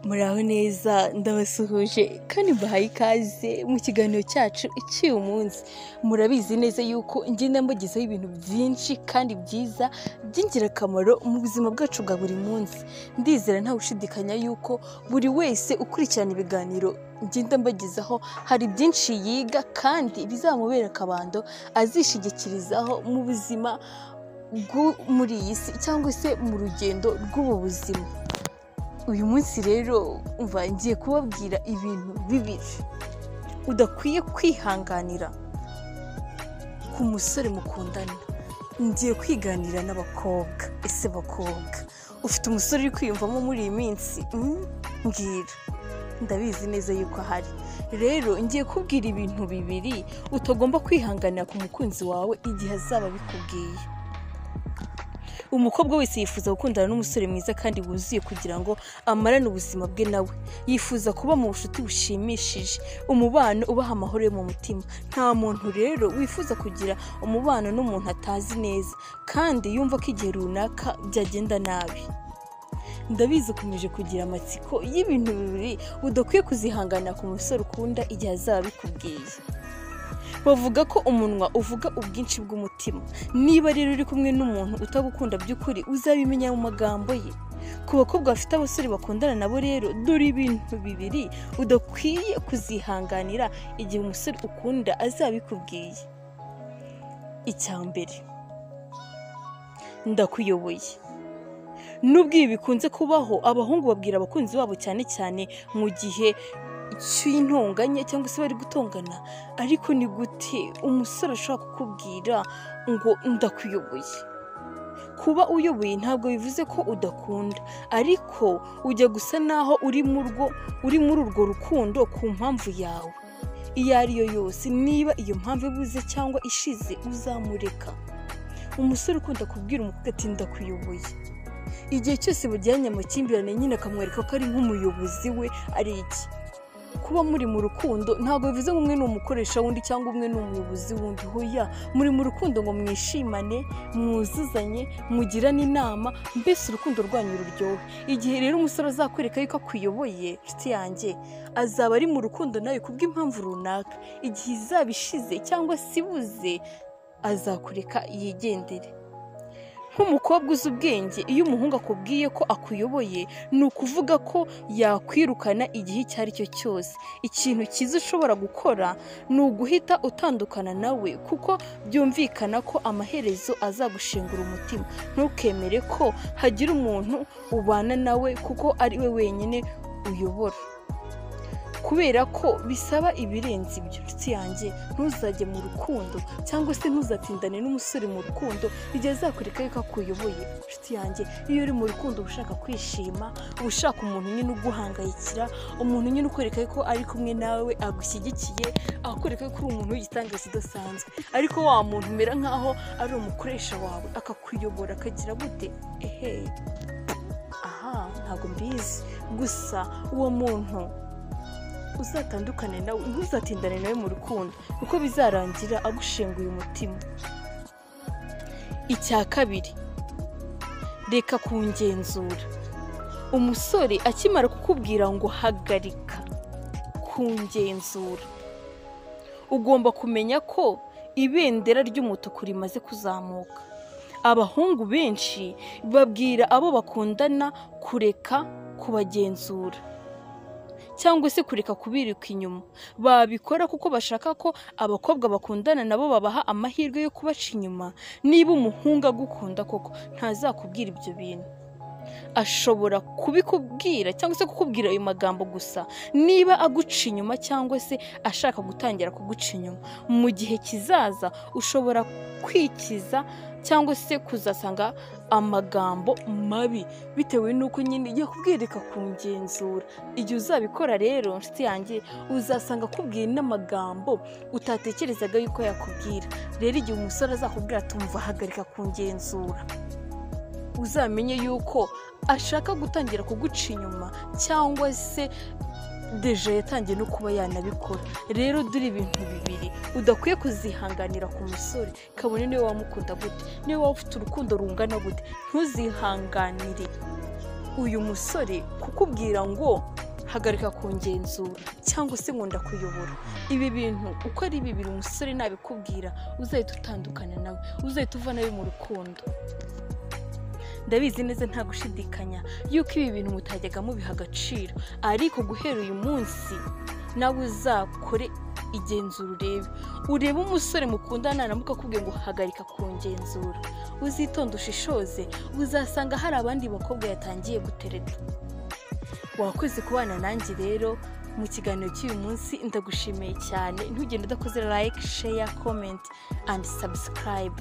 muraho neza ndabasuhuje kandi mbahaye ikaze mu kiganiro cyacu icy'uyu munsi murabizi neza yuko ngenda mbagezaho ibintu byinshi kandi byiza by'ingirakamaro mu buzima bwacu bwa buri munsi ndizera nta gushidikanya yuko buri wese ukurikirana ibiganiro ngenda mbagezaho hari byinshi yiga kandi bizamubera akabando azishingikirizaho mu buzima bwo muri iyi si cyangwa se mu rugendo rw'ubu buzima uyu munsi rero umva ngiye kubabwira ibintu bibiri udakwiye kwihanganira ku musore mukundana ngiye kwiganira n'abakobwa ese bakobwa ufite umusore uri kwiyumvamo muri iyi minsi Mm, mbwira ndabizi neza yuko ahari rero ngiye kubwira ibintu bibiri utagomba kwihanganira ku mukunzi wawe igihe azaba abikubwiye umukobwa wese yifuza gukundana n'umusore mwiza kandi wuzuye kugira ngo amarane ubuzima bwe nawe yifuza kuba mu bucuti bushimishije umubano ubaha amahoro yo mu mutima nta muntu rero wifuza kugira umubano n'umuntu atazi neza kandi yumva ko igihe runaka byagenda nabi ndabizi ukomeje kugira amatsiko y'ibintu bibiri udakwiye kuzihanganira ku musore ukunda igihe azaba abikubwiye bavuga ko umunwa uvuga ubwinshi bw'umutima niba rero uri kumwe n'umuntu utagukunda by'ukuri uzabimenya mu magambo ye ku bakobwa bafite abasore bakundana nabo rero dore ibintu bibiri udakwiye kuzihanganira igihe umusore ukunda azabikubwiye icya mbere ndakuyoboye nubwo ibi bikunze kubaho abahungu babwira abakunzi babo cyane cyane mu gihe cy'intonganya cyangwa se bari gutongana ariko ni gute umusore ashobora kukubwira ngo ndakuyoboye kuba uyoboye ntabwo bivuze ko udakunda ariko ujya gusa naho uri mu rwo uri muri urwo rukundo ku mpamvu yawe iyo ari yo yose niba iyo mpamvu ibuze cyangwa ishize uzamureka umusore ukunda kubwira umukobwa ati ndakuyoboye igihe cyose bajyanye amakimbirane nyine akamwereka ko ari nk'umuyobozi we ari iki kuba muri mu rukundo ntabwo bivuze ngo umwe ni umukoresha w'undi cyangwa umwe ni umuyobozi w'undi hoya muri mu rukundo ngo mwishimane mwuzuzanye mugirane inama mbese urukundo rwanyu ruryohe igihe rero umusore azakwereka yuko akuyoboye inshuti yanjye azaba ari mu rukundo nawe kubw'impamvu runaka igihe izaba ishize cyangwa se ibuze azakureka yigendere nk'umukobwa uzi ubwenge iyo umuhungu akubwiye ko akuyoboye ni ukuvuga ko yakwirukana igihe icyo ari cyo cyose ikintu cyiza ushobora gukora ni uguhita utandukana nawe kuko byumvikana ko amaherezo azagushengura umutima ntukemere ko hagira umuntu ubana nawe kuko ari we wenyine uyobora kubera ko bisaba ibirenze ibyo inshuti yanjye ntuzajye mu rukundo cyangwa se ntuzatindane n'umusore mu rukundo igihe azakwereka yuko akuyoboye inshuti yanjye iyo uri mu rukundo uba ushaka kwishima uba ushaka umuntu nyine uguhangayikira umuntu nyine ukwereka yuko ari kumwe nawe agushyigikiye akakwereka yuko uri umuntu w'igitangaza udasanzwe ariko wa muntu umera nk'aho ari umukoresha wawe akakuyobora akagira gute ehe aha ntabwo mbizi gusa uwo muntu uzatandukane nawe ntuzatindane nawe mu rukundo kuko bizarangira agushenguye umutima icya kabiri reka kungenzura umusore akimara kukubwira ngo hagarika kungenzura ugomba kumenya ko ibendera ry'umutuku rimaze kuzamuka abahungu benshi babwira abo bakundana kureka kubagenzura cyangwa se kureka kubirika inyuma babikora kuko bashaka ko abakobwa bakundana nabo babaha amahirwe yo kubaca inyuma niba umuhungu agukunda koko ntazakubwira ibyo bintu ashobora kubikubwira cyangwa se kukubwira ayo magambo gusa niba aguca inyuma cyangwa se ashaka gutangira kuguca inyuma mu gihe kizaza ushobora kwikiza cyangwa se kuzasanga amagambo mabi bitewe n'uko nyine ujya kubwirika kungenzura igihe uzabikora rero nshuti yanjye uzasanga akubwiye n'amagambo utatekerezaga yuko yakubwira rero igihe umusore azakubwira tumva hagarika kungenzura uzamenye yuko ashaka gutangira kuguca inyuma cyangwa se deje yatangiye no kuba yanabikora rero dore ibintu bibiri udakwiye kuzihanganira ku musore kabone niwe wamukunda gute niwe waba ufite urukundo rungana gute ntuzihanganire uyu musore kukubwira ngo hagarika kungenzura cyangwa se nkunda kuyobora ibi bintu uko ari bibiri umusore nabikubwira uzahita utandukana nawe uzahita uva nawe mu rukundo ndabizi neza nta gushidikanya yuko ibi bintu mutajyaga mubiha agaciro ariko guhera uyu munsi nawe uzakore igenzura urebe urebe umusore mukundana naramuka akubwiye ngo hagarika kungenzura uzitonde ushishoze uzasanga hari abandi bakobwa yatangiye gutereta wakoze kubana nanjye rero mu kiganiro cy'uyu munsi ndagushimiye cyane ntugende udakoze like share comment and subscribe